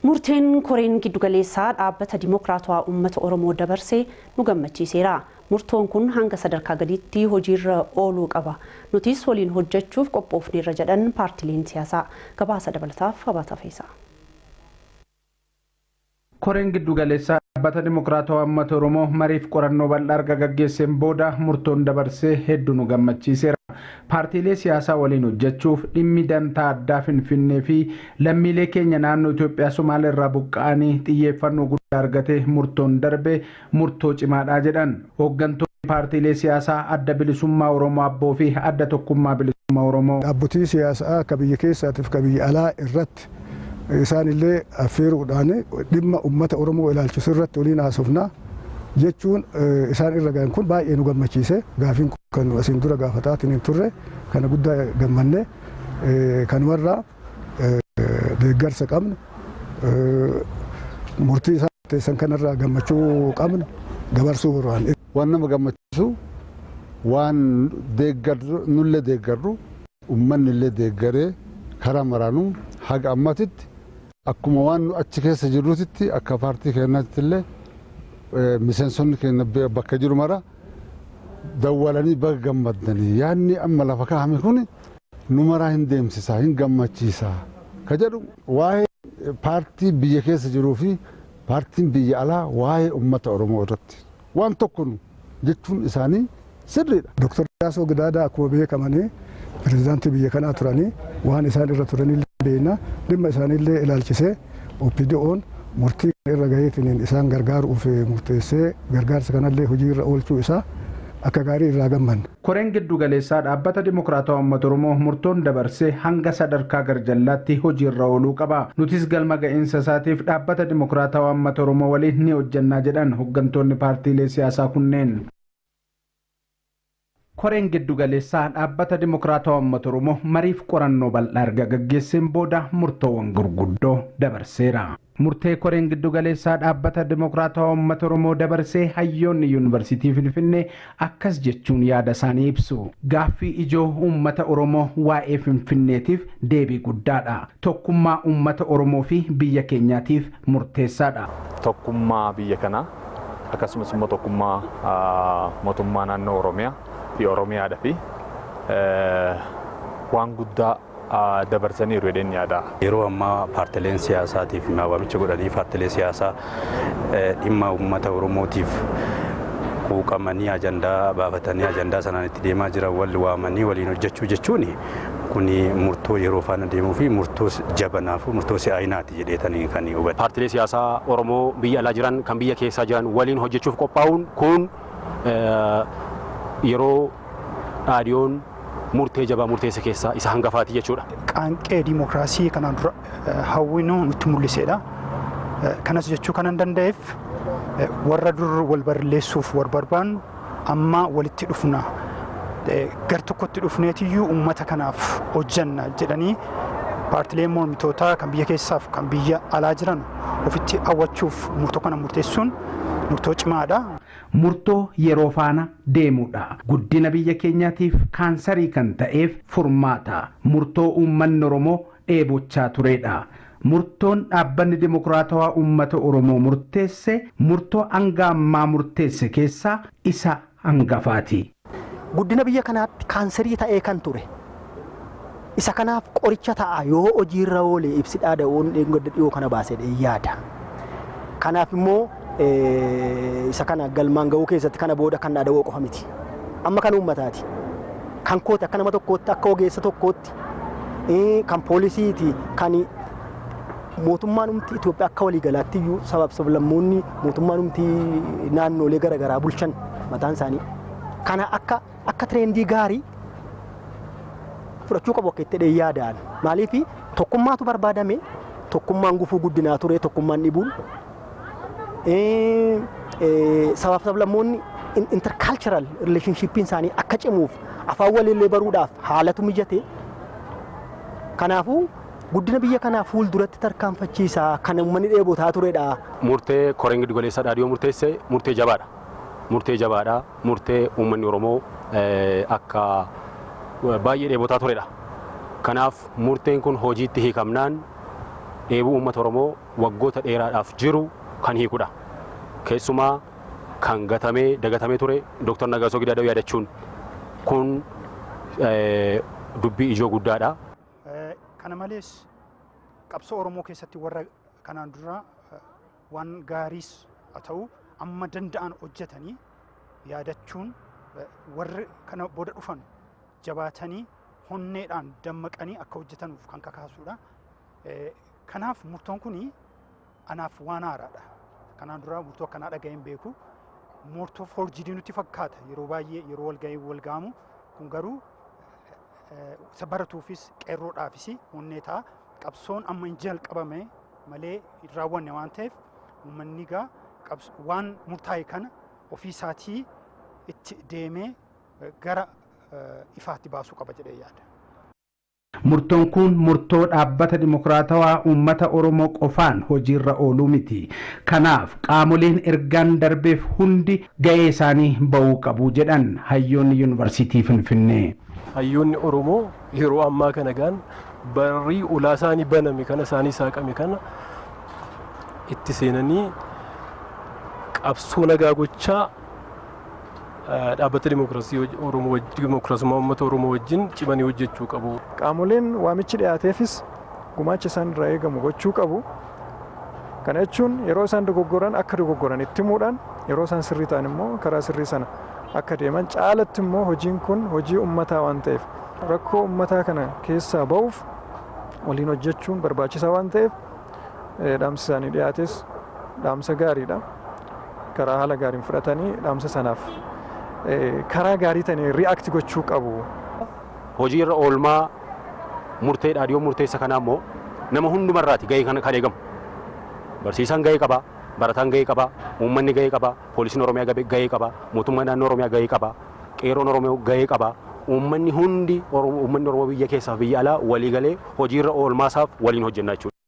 Murteen koreen giddugaleessaa dhaabbata Dimookiraatawaa Uummata Oromoo dabarsee nu gammachiiseera. Murtoon kun hanga sadarkaa gadiitti hojiirra ooluu qaba. Nutis waliin hojjechuuf qophoofneerra jedhan paartileen siyaasaa gabaasa dabalataaf habaata feesa. Koreen giddugaleessaa dhaabbata Dimookiraatawaa Uummata Oromoo mariif qorannoo bal'aa erga gaggeesseen booda murtoon dabarsee hedduu nu gammachiiseera. Paartiilee siyaasaa waliin hojjechuuf dhimmi dantaa addaa Finfinnee fi lammiilee keenya naannoo Itoophiyaa Somaalee irraa buqqa'anii xiyyeeffannoo guddaa argate murtoon darbe murtoo cimaadhaa jedhan. Hooggantoonni paartiilee siyaasaa adda bilisummaa Oromoo Abboo fi adda tokkummaa bilisummaa Oromoo. Dhaabbotii siyaasaa akka biyya keessaatiif akka biyya alaa irratti isaanillee affeeruudhaan dhimma uummata Oromoo ilaalchisu irratti waliin haasofnaa. jechuun isaan irra ga'an kun baay'ee nu gammachiise gaafiin kun kan asiin dura gaafataatiin hin turre kana guddaa gammanne kanumarraa deeggarsa qabnu murtii isaan teessan kanarraa gammachuu qabnu dabarsuu barbaanne. Waan nama gammachiisu waan nullee deeggarru uummanni illee deeggaree karaa maraanuu haga ammatitti akkuma waan nu achi keessa jirrutitti akka paartii keenyaatti illee miseensonni keenya bakka jiru mara dawwalanii bakka gammadanii yaadni amma lafa kaa'ame kun nu maraa hin deemsisaa hin gammachiisaa ka jedhu waa'ee paartii biyya keessa jiruu fi paartiin biyya alaa waa'ee uummata Oromoo irratti waan tokko nu jechuun isaanii sirriidha. Dooktar Yaasoo Gidaadaa akkuma beekamanii pirezidaantii biyya kanaa turanii waan isaan irra turanii beekna dhimma isaaniillee ilaalchisee OPDO'n murtii irra gaheetiin isaan gargaaruuf murteessee gargaarsa kanallee hojii irra oolchuu isaa akka gaarii irraa gammanna. Koreen giddugaleessaa dhaabbata Dimookiraatawaa Uummata Oromoo murtoon dabarsee hanga sadarkaa garjallaatti hojiirra ooluu qaba. Nutis galma ga'iinsa isaatiif dhaabbata Dimookiraatawaa Uummata Oromoo waliin ni hojjannaa jedhan hooggantoonni paartiilee siyaasaa kunneen. Koreen giddugaleessaa dhaabbata Dimookiraatawaa Uummata Oromoo mariif qorannoo bal'aa erga gaggeesseen booda murtoowwan gurguddoo dabarseera. Murtee koreen giddugaleessaa dhaabbata Dimookiraatawaa Uummata Oromoo dabarsee hayyoonni yuunivarsiitii Finfinnee akkas jechuun yaada isaanii ibsu. Gaaffii ijoo uummata Oromoo waa'ee Finfinneetiif deebii guddaadha. Tokkummaa uummata Oromoo fi biyya keenyaatiif murteessaadha. Tokkummaa biyya kanaa akkasumas immoo tokkummaa mootummaa naannoo Oromiyaa fi Oromiyaadha fi waan guddaa dabarsaniiru jedheen yaada. Yeroo ammaa paartileen siyaasaatiif waamicha godhanii paartilee siyaasaa dhimma uummata Oromootiif quuqamanii ajandaa baafatanii ajandaa sanaan itti deemaa jiran wal waamanii waliin hojjechuu jechuun kuni murtoo yeroo faana deemuu fi murtoo jabanaaf murtoo si'aayinaati jedheetanii kan hubatan. Paartilee siyaasaa Oromoo biyya alaa jiran kan biyya keessaa jiran waliin hojjechuuf qophaa'uun kun yeroo dhaadiyoon murtee jabaa murteessa keessaa isa hangafaati jechuudha. Qaanqee diimokiraasii kanaan dura hawwinuu nutti mul'isedha. Kanas jechuu kanan danda'eef warra dur wal barreessuuf war barbaannu amma walitti dhufna. Gar tokkotti dhufneetiyyuu uummata kanaaf hojjanna jedhanii paartileen mormitootaa kan biyya keessaaf kan biyya alaa jiran ofitti hawwachuuf murtoo kana murteessuun murtoo cimaadha. Murtoo yeroo faana deemudha. Guddina biyya keenyaatiif kaansarii kan ta'eef furmaata. Murtoo uummanni Oromoo dheebochaa turedha. Murtoon dhaabbanni Dimookiraatawaa Uummata Oromoo murteesse murtoo hanga ammaa murteesse keessaa isa hangafaati. Guddina biyya kanaatti kaansarii ta'ee kan ture. Isa kanaaf qoricha ta'a yoo hojiirra oolee ibsi dhaada'uun dhiyoo kana baasee yaada. Kanaaf immoo isa kana galmaan ga'uu keessatti kana booda kan dhaada'uu qofa miti. Amma kan uummataati. Kan kooti akka nama tokkootti akka ogeessa tokkootti kan poolisiiti kan mootummaan umti Itoophiyaa akka waliigalaatti iyyuu sabaaf sablammoonni mootummaan umti naannoolee garaagaraa bulchan mataan isaanii. Kana akka akka tireendii gaarii fudhachuu qabu akka itti yaadaan. Maaliif tokkummaatu barbaadame tokkummaan gufuu guddinaa ture tokkummaan dhibuun sabaaf sablammoonni intercultural relationshippiin isaanii akka cimuuf afaan waliillee baruudhaaf haalatu mijate kanaafuu guddina biyya kanaa fuulduratti tarkaanfachiisaa kan uummanni dheebotaa turedha. Murtee koreen giddugaleessaa dhaadhiyoo murteesse murtee jabaadha. Murtee jabaadha. Murtee uummanni Oromoo akka baay'ee dheebotaa turedha. Kanaaf murteen kun hojiitti hiikamnaan dheebuu uummata Oromoo waggoota dheeraadhaaf jiru kan hiikudha. Keessumaa kan gatamee dagatamee ture Dr. Nagaasoo Gidaadoo yaadachuun kun dubbii ijoo guddaadha. Kana malees qabsoo Oromoo keessatti warra kanaan dura waan gaariis haa ta'u amma danda'an hojjetanii yaadachuun warri kana booda dhufan jabaatanii honneedhaan dammaqanii akka hojjetanuuf kan kakaasuudha. Kanaaf murtoon kun anaaf waan haaraadha. Kanaan dura murtoo akkanaa dhaga'een beeku. Murtoo forjidii nutti fakkaata yeroo baay'ee yeroo walgahii wal gaamu kun garuu isa baratuufis qeerroodhaafis honnee ta'a. Qabsoon amma hin jalqabame malee hin raawwanne waan ta'eef uummanni gaa waan murtaa'e kana ofii isaatii itti deemee gara ifaatti baasuu qaba jedhee yaada. Murtoon kun murtoo dhaabbata dimokiraatawaa uummata Oromoo qofaan hojiirra ooluu miti. Kanaaf qaamoleen ergaan darbeef hundi ga'ee isaanii ba'uu qabu jedhan hayyoonni yuunivarsiitii Finfinnee. Hayyoonni Oromoo yeroo ammaa kana gaan barrii ulaa isaanii baname kana isaanii saaqame kana itti seenanii qabsoo nagaa gochaa dhaabbata dimokiraasii Oromoo dimokiraasummaa uummata Oromoo wajjin cimanii hojjechuu qabu. Qaamoleen waamichi dhiyaateefis gumaacha isaan irraa eegamu gochuu qabu. Kana jechuun yeroo isaan dogoggoran akka dogoggoran itti himuudhaan yeroo isaan sirrii ta'an immoo karaa sirrii sana akka deeman caalatti immoo hojiin kun hojii uummataa waan ta'eef rakkoo uummataa kana keessaa ba'uuf waliin hojjechuun barbaachisaa waan ta'eef dhaamsi isaanii dhiyaates dhaamsa gaariidha. Karaa haala gaariin fudhatanii dhaamsa sanaaf karaa gaarii ta'een ri'aakti gochuu qabu. Hojii irra oolmaa murtee dhaadhiyoo murteessa kanaa immoo nama hundumarraati gahee kan eegamu. Barsiisaan gahee qaba, barataan gahee qaba, uummanni gahee qaba, poolisiin Oromiyaa gahee qaba, mootummaan naannoo Oromiyaa gahee qaba, qeeroon Oromoo gahee qaba. Uummanni hundi uummanni Oromoo biyya keessaa biyya alaa walii galee hojiirra oolmaasaaf waliin hojjennaa jechuudha.